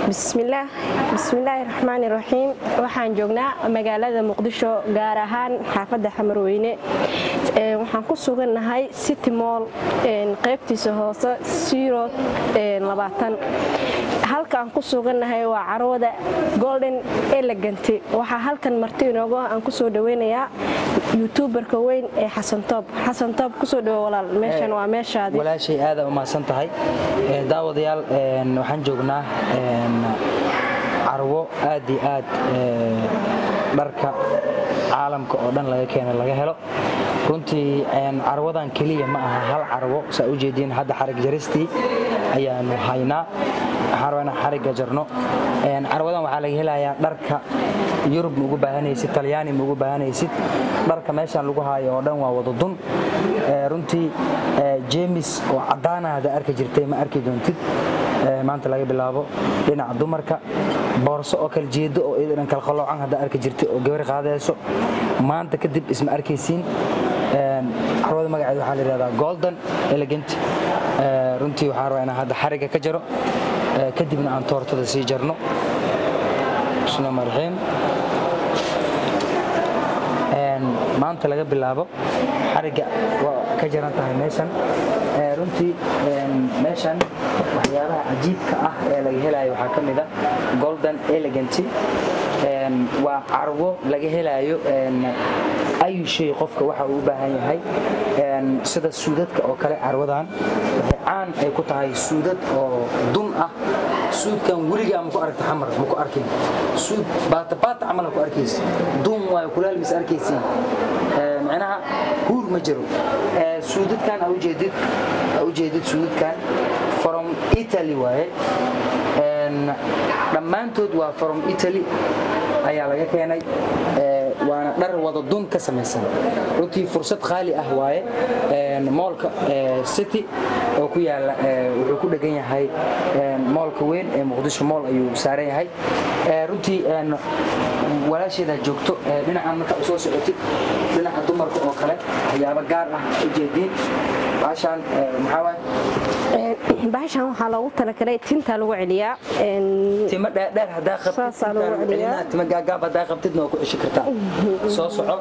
bismillaah bismillaahi raxmaani raxiim waxaan joognaa magaalada muqdisho gaar ahaan xaafadda xamarweyne waxaan ku sugannahay city moll qaybtiisa hoose siro halka aan ku sugannahay waa carwada golden elegant waxaa halkan marti inoogo aan kusoo dhaweynayaa youtuberka weyn ee xasantoob xasantoob kusoo dhawo walaal meeshan waa meeshaadi walaashay aada umahadsan tahay daawadayaal waxaan joognaa carwo aad iyo aad dharka caalamka oo dhan laga keena laga helo runtii carwadan keliya ma aha hal carwo saa u jeediin hadda xarig jaristii ayaanu haynaa waxaan rabaa inaan xarigga jarno carwadan waxaa laga helayaa dharka yurub ma ugu baahanaysid talyaani ma ugu baahanaysid dharka meeshaan lagu haayo oo dhan waa wadadun runtii jemis oo caddaana hadda arki jirtay ma arki doontid maanta laga bilaabo dhinaca dumarka boorso oo kala jeedo oo idan kala qaloocan hadda arki jirtay oo gabar qaadayso maanta kadib isma arkaysiin carwada magaceeda waxaa la yidhahdaa golden elegant runtii waxaan rabaa inaan hadda xarigga ka jaro kadibna aan toortada sii jarno bismillahi raxiim maanta laga bilaabo xarigga waa ka jaran tahay meeshan runtii meeshan waxyaabaha cajiibka ah ee laga helayo waxaa ka mid a golden elegant waa carwo laga helayo ayu shay qofka waxa uu u baahan yahay sida suudadka oo kale carwadan waxay caan ay ku tahay suudad oo dun ah suudkan weligaa maku aragta xamar maku arkin suud baatabaata camala ku arkaysa dun waayo kulaal mis arkaysiin micnaha huur ma jiro suudadkan a ujeedid a ujeedid suudadkan from italy waaye dhammaantood waa from italy ayaa laga keenay waana dhar wada dun ka samaysan runtii fursad qaali ah waaye moolka city oo ku yaala wuxuu ku dhegan yahay moolka weyn ee muqdisho mool ayuu saaran yahay runtii walaasheedaa joogto dhinacan markaa usoo socotid dhinaca dumarka oo kale waxyaabo gaar ah ujeediin baashaan maxaa waaye bahashan waxaa loogu talagalay tinta lagu celiyaa timo dheerdheer hadaa Saasaa lagu celiyaa. qabtid timo gaagaab hadaa qabtidna waa ku ceshi kartaa soo soco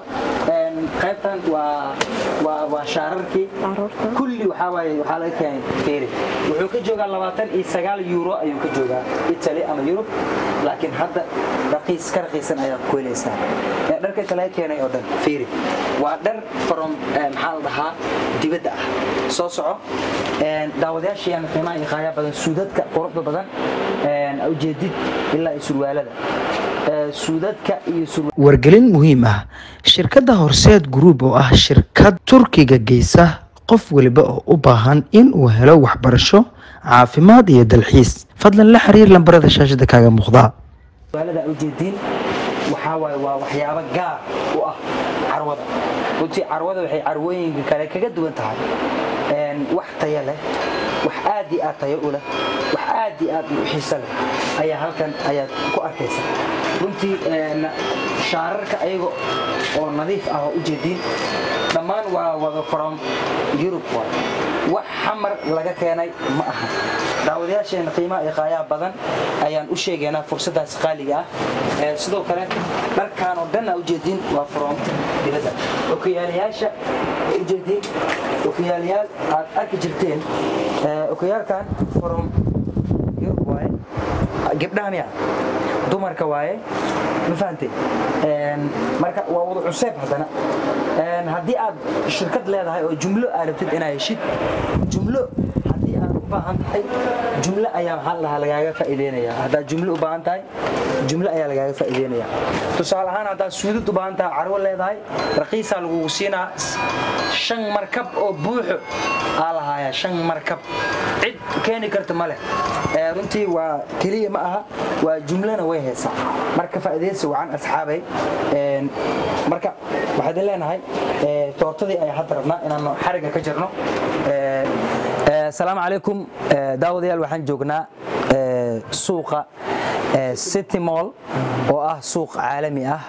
qaybtan waa waa waa shaararkii Caruurta. kulli waxaa waaye waxaa laga keenay feeri wuxuu ka joogaa labaatan iyo sagaal euro ayuu ka joogaa italy ama yurub laakiin hadda raqiis ka raqiisan ayaad ku helaysaa Ee, dharka inta laga keenay oo dhan feeri waa dhar from eh, maxaa la dhahaa dibadda ah soo soco Een, daawadayaashayaan qiimaha iyo qaaya badan suudadka quruxda badan een, ujeedid ilaa iyo surwaalada Ee, suudadka iyo surwa wargelin muhiim ah shirkadda horseed group oo ah shirkad turkiga geysa qof waliba oo u baahan in uu helo waxbarasho caafimaad iyo dalxiis fadlan la xiriir lambarada shaashada kaaga muuqda su'aalada aad ujeediin waxaa waaye waa waxyaabo gaar u ah carwada runtii carwada waxay carwooyinka kale kaga duwan tahay Een, wax tayo leh wax aad iyo aad tayo u leh wax aad iyo aad u xiiso leh ayaa halkan ayaad ku arkaysa runtii een, shaararka ayaga oo nadiif ah oo ujeediin dhammaan waa wada from yurub waay wax xamar laga keenay ma aha daawadayaasheena qiimaha iyo qaayaha badan ayaan u sheegaynaa fursadaas qaaliga ah Ee, sidoo kale dharkan oo dhan aa ujeediin waa from dibadda okiyaalayaasha ay ujeediin okiyaalayaal aad arki jirteen Ee, okiyaalkan from yurub waaye gabdhaha miya dumarka waaye ma fahantay Een, marka waa wada cuseeb haddana Een, haddii aad shirkad leedahay oo jumlo aad rabtid inaad heshid jumlo haddii aad u baahan tahay jumlo ayaa maxaa la dhahaa lagaaga faa'iideynaya haddaad jumlo u baahan tahay jumlo ayaa lagaaga faa'iideynaya tusaale ahaan haddaad suudad u baahan tahay carwo leedahay raqiisaa lagugu siinaa shan markab oo buuxo aa lahaaya shan markab cid keeni karta ma leh Ee, runtii waa keliya ma aha waa jumlana way haysaa marka faa'iidaysi wacan asxaabay Een, marka waxaan idin leenahay ee, toortadii ayaa hadda rabnaa inaanu xarigga ka jirno Ee, ee, asalaamu calaykum Ee, daawadayaal waxaan joognaa ee, suuqa ee, city mall oo ah suuq caalami ah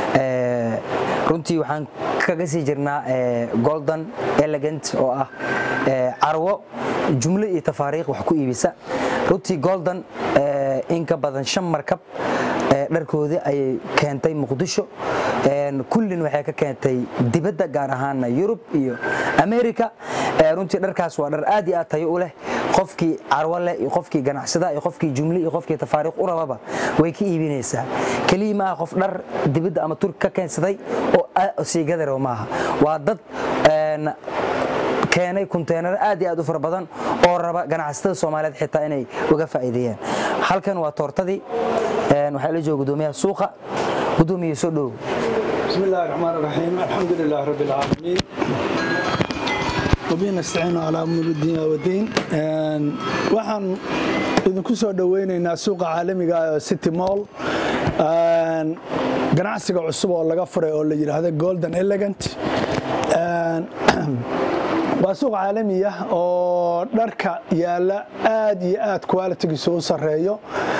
Ee, runtii waxaan kaga sii jirnaa ee, golden elegant oo ah ee, carwo jumlo iyo tafaariikh wax ku iibisa runtii golden ee, in ka badan shan markab dharkoodii ayay keentay muqdisho kullin waxay ka keentay dibadda gaar ahaana yurub iyo america runtii dharkaas waa dhar aad iyo aad tayo u leh qofkii carwo leh iyo qofkii ganacsada iyo qofkii jumle iyo qofkii tafaariiq u rababa way ka iibinaysaa keliya maaha qof dhar dibadda ama turki ka keensaday oo siigadaro maaha waa dad keenay kunteenaro aad iyo aad u fara badan oo raba ganacsatada soomaaliyeed xitaa inay uga faa'iideeyaan halkan waa toortadii waxaa la jooga gudoomiyaha suuqa gudoomiye soo dhow بسم الله الرحمن الرحيم الحمد لله رب العالمين وبه نستعين على أمور الدين والدين waxaan idinku soo dhoweynaynaa suuqa caalamiga ah ee city mall ganacsiga cusub oo laga furay oo la yidhaahdo golden elegant waa suuq caalami ah oo dharka yaalla aad iyo aad qualitigiisa u sarreeyo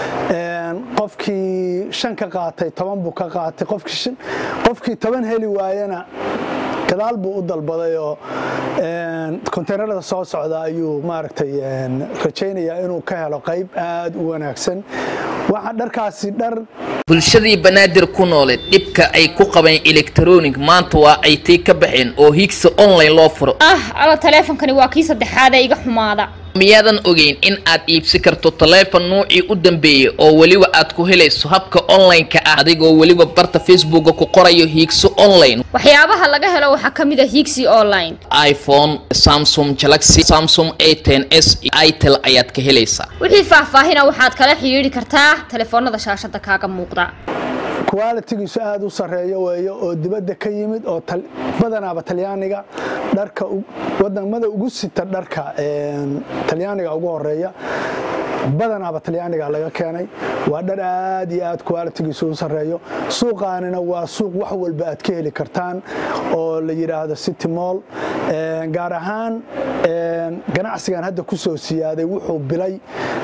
qofkii shan ka qaatay toban buu ka qaatay qofkii toban heli waayana gadaal buu u dalbaday oo konteynerada soo socda ayuu maaragtay rajaynayaa inuu ka helo qayb aad u wanaagsan waxa dharkaasi dhar bulshadii banaadir ku noole dhibka ay ku qabeen elektronic maanta waa ay tii ka baxeen oo higsa online loo furo ah alo taleefonkani waa kii saddexaad ee iga xumaada miyaadan ogeyn in aad iibsi karto taleefon nuucii u dambeeyey oo weliba aad ku helayso habka online-ka ah adigoo weliba barta facebooka ku qorayo hiigso online waxyaabaha laga helo waxaa ka mid a higsi online iphone samsung galaxy samsung a ten s itel ayaad ka helaysaa wixii faahfaahina waxaad kala xidhiidhi kartaa telefoonada shaashada kaaga muuqda qualitigiisu aad u sarreeyo weeyo oo dibadda ka yimid oo badanaaba talyaaniga dharka wadamada ugu sita dharka talyaaniga ugu horeeya badanaaba talyaaniga laga keenay waa dhar aad iyo aad qualitigiisu u sarreeyo suuqaanina waa suuq wax walba aad ka heli kartaan oo la yidhaahdo city mall gaar ahaan ganacsigan hadda ku soo siyaaday wuxuu bilay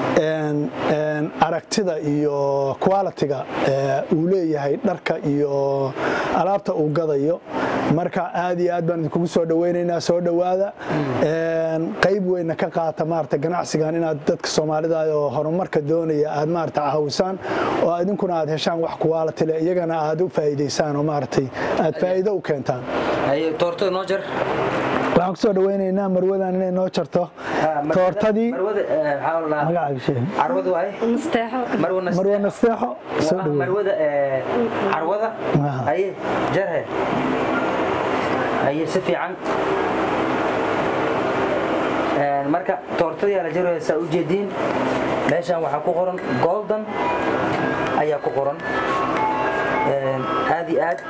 aragtida iyo qualitiga uu leeyahay dharka iyo alaabta uu gadayo marka aad iyo aad baan idinkugu soo dhoweynaynaa soo dhowaada qayb weynna ka qaata maarata ganacsigan inaad dadka soomaalida oo horumarka doonaya aad maarata caawisaan oo idinkuna aad heshaan wax quality leh iyagana aad u faa'iidaysaan oo maaragtay aad faa'iido u keentaan toortada noo jar waxaan kusoo dhaweynaynaa marwadan inay noo jarto toortadii magacaaga sheeg carwada waay marwa marwa nasteexo soo dhaweey marwada carwada Aha. haye jarhe haye si fiican marka toortadii la jaraya saa u jeediin meeshan waxaa ku qoran golden ayaa ku qoran aad iyo aad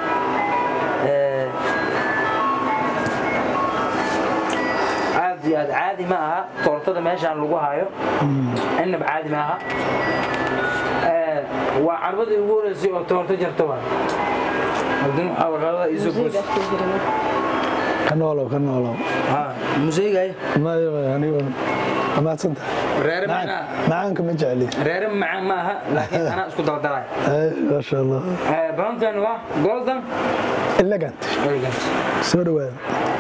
aad iyo aad caadi ma aha toortada meeshaan lagu hayo inaba caadi ma aha waa carwadii ugu horeysay oo toorto jarta waa haddana waxaa waqaadada isu goos ka noolow ka noolow museygay mayo anigo amaadsanta reere macnaa macaanka ma jecli reere macaan ma aha laakiin anaa isku daldalay maasha allah balantan waa golden elegant elegant soo dhawaada